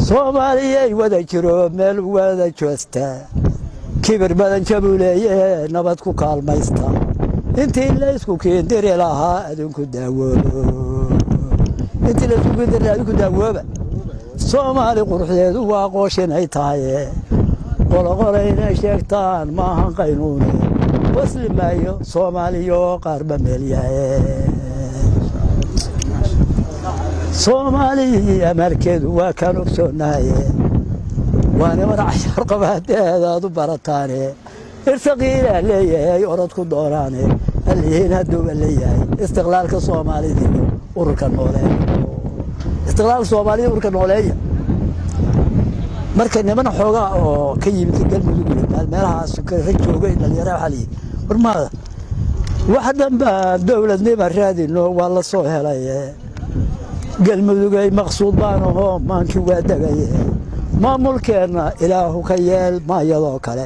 soomaaliyay wada jiro meel wada joosta kibir badan jabuuleeye nabad ku kaalmaysta intii laysku kiindiri lahaa adinku daawoobo intii laysku kiindiri lahaa adinku daawooba soomaali quruxdeedu waa qooshinay tahaye qoloqola inay sheegtaan maahan qaynuune wasli maayo soomaaliyo qaarba meelyahe soomaali amarkeedu waa kaan ogsoonahaye waa niman cashar qabaadeeda aad u barataane irsaqiilaa leeyahay orod ku doonaane alihiin hadduuba leeyahay istiqlaalka soomaalida iyo ururka nooleeya istiqlaalka soomaalida ururka nooleeya marka niman xoogaa oo ka yimid galmudug iyo meelahaas ka joogay dhalinyara waxaa liyi war maada wax dhanba dowladnima raadino waa la soo helaye galmudugay maqsuud baan ahoo maankii waa degaye maamulkeenna ilaahu ka yeel maayadoo kale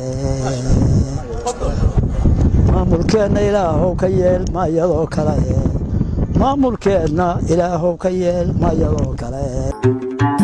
maamulkeenna ilaahu ka yeel maayadoo kale maamulkeenna ilaahu ka yeel maayadoo kale